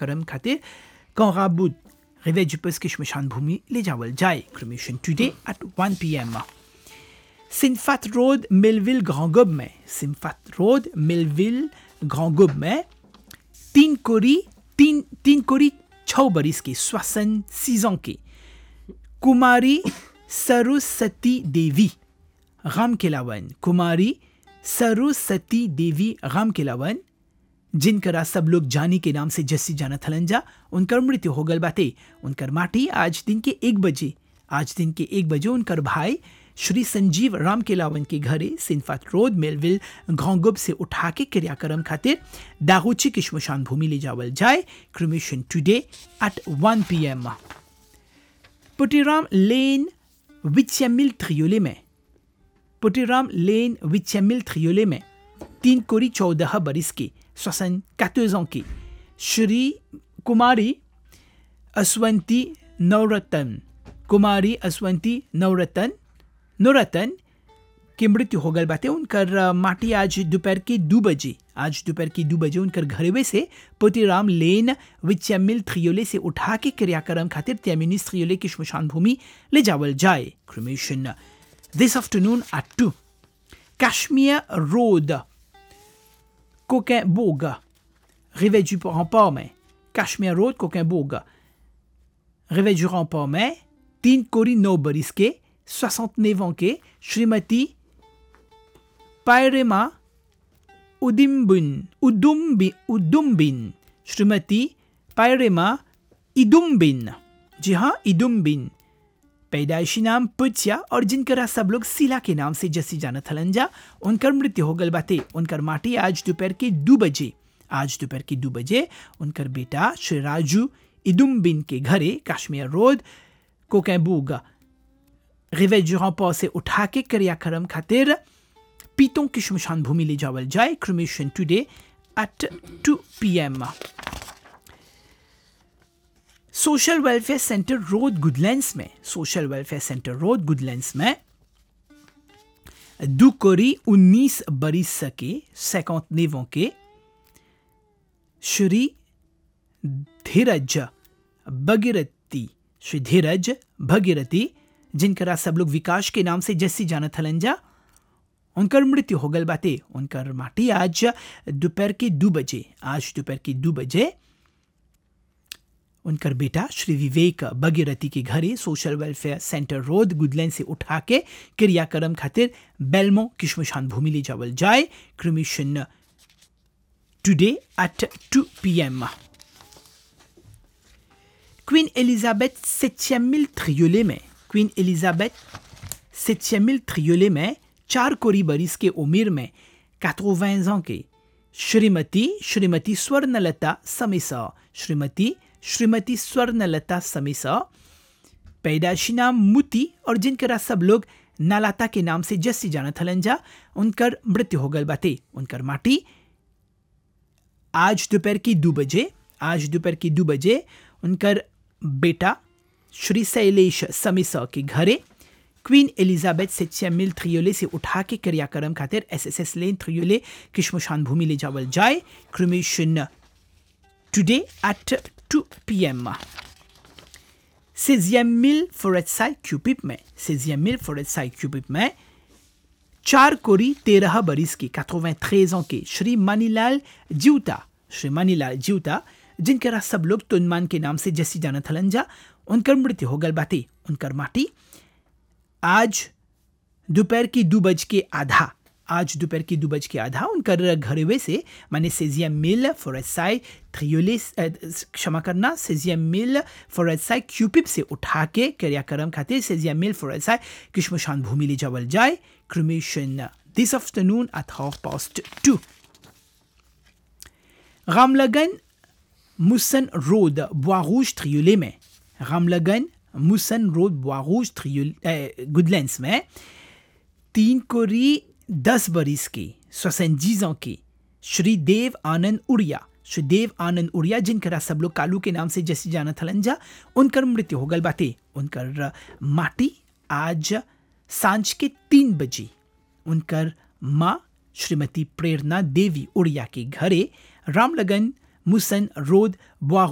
क्रियाक्रम खातिर कौराबुद रिवेज पस के शमशान भूमि ले जावल जाए क्रिमेशन टुडे एट 1 पीएम सिंफात रोड मिलविल ग्रांगुब में सिंफात रोड मिलविल ग्रांगुब में तीन कोरी तीन तीन कोरी छः बरिस के श्वसन सीजों के कुमारी सरस्वती देवी राम केलावन कुमारी सरस्वती देवी राम केलावन जिनकरा सब लोग जानी के नाम से जस्सी जाना थलन जा उनकर मृत्यु हो गल बाते उनकर माटी आज दिन के एक बजे आज दिन के एक बजे उनकर भाई श्री संजीव राम केलावन के घरे सिंफात रोड मेलविल घोंगुब से उठा के क्रियाक्रम खातिर दागोची की शमशान भूमि ले जावल जाए cremation today at 1 PM Putiram lane विचमिल त्रियोले में पुटीराम लेन विचमिल त्रियोले में तीन कोरी चौदह बरिस के सोसन ans की श्री कुमारी असवंती नवरतन कुमारी असवंती नवरतन नवरतन की मृत्यु हो गल बाते उनकर अ, माटी आज दोपहर के दो बजे आज दोपहर के दो बजे उनकर घरवे से पोतीराम लेन विचमिल थ्रियोले से उठा के क्रियाक्रम खातिर त्यामिनिस थ्रियोले की शमशान भूमि ले जावल जाए cremation this afternoon at two Cashmere Road, Coquimbourg, Réveil du Rempart में Cashmere Road, Coquimbourg, Réveil du Rempart में तीन कोरी नौ बरिस के 69 ans के श्रीमती पायरेमा उदिम्बिन उदुम्बि उदुम्बिन श्रीमती पायरेमा इदुम्बिन जी हाँ इदुम्बिन पैदाइशी नाम पुच्या और जिनकरा सब लोग सिला के नाम से जसी जाना थलंजा उनकर मृत्यु हो गल बाते उनकर माटी आज दोपहर के दो बजे आज दोपहर के दो बजे उनकर बेटा श्री राजू इदुम्बिन के घरे कश्मीर रोड कोकैबूग रिवे जुरापा से उठा के क्रियाक्रम खातिर पीतों की शमशान भूमि ले जावल जाए cremation today at 2 PM social welfare centre road Goodlands में social welfare centre road Goodlands में दुकोरी 19 बरिस के 59 के श्री धीरज भगीरथी श्री धीरज भगीरथी जिनकरा सब लोग विकास के नाम से जैसी जाना थलंजा उनकर मृत्यु हो गल बाते उनकर माटी आज दोपहर के दो बजे आज दोपहर के दो बजे उनकर बेटा श्री विवेक भगीरथी के घरे social welfare centre road Goodland से उठा के क्रियाक्रम खातिर बेलमो की शमशान भूमि ले जावल जाए cremation today at 2 PM Queen Elizabeth septième mille triolet में Queen Elizabeth septième mille triolet में चार कोरी बरिस के उम्र में 80 ans के श्रीमती श्रीमती स्वर्णलता समेसा श्रीमती श्रीमती स्वर्णलता समेसा पैदाशी नाम मुती और जिनकरा सब लोग नालाता के नाम से जस्सी जाना थलंजा उनकर मृत्यु हो गल बाते उनकर माटी आज दोपहर की दो बजे आज दोपहर की दो बजे उनकर बेटा श्री शैलेश समिसा के घरे क्वीन एलिजाबेथ सेचियम मिल थ्रियोले से उठा के क्रियाक्रम खातिर S S S lane Triolet की शमशान भूमि ले जावल जाए क्रिमेशन टुडे एट 2 पीएम16e मिल फोरेटसाइड क्यूपिप में 16e मिल फोरेटसाइड क्यूपिप में चार कोरी तेरह बरिस के 93 ans के श्री मनीलाल जीवता श्री मनीलाल जीवता जिनकरा सब लोग तुनमान के नाम से जसी जाना थलंजा उनकर मृत्यु हो गल बाती उनकर माटी आज दोपहर की दो बज के आधा आज दोपहर की दो बज के आधा उनकर घरवे से माने सेजिया मिल फोरेसाई थ्रियोले अ, क्षमा करना सेजिया मिल फोरेसाई क्यूपिप से उठा के क्रियाक्रम खातिर सेजिया मिल फोरेसाई किशमशान भूमि ले जावल जाए cremation this afternoon at half past two Ramlagan मुसन रोड बोis ट्रियोले में रामलगन मुसन रोड बोis ट्रियोले गुडलैंड्स में तीन कोरी दस बरिस की सोसेंजीजों की श्री देव आनंद उड़िया श्री देव आनंद उड़िया जिनकरा सब लोग कालू के नाम से जैसी जाना थलंजा उनकर मृत्यु हो गल बाते उनकर माटी आज सांझ के तीन बजे उनकर माँ श्रीमती प्रेरणा देवी उड़िया के घरे रामलगन मुसन रोड बोis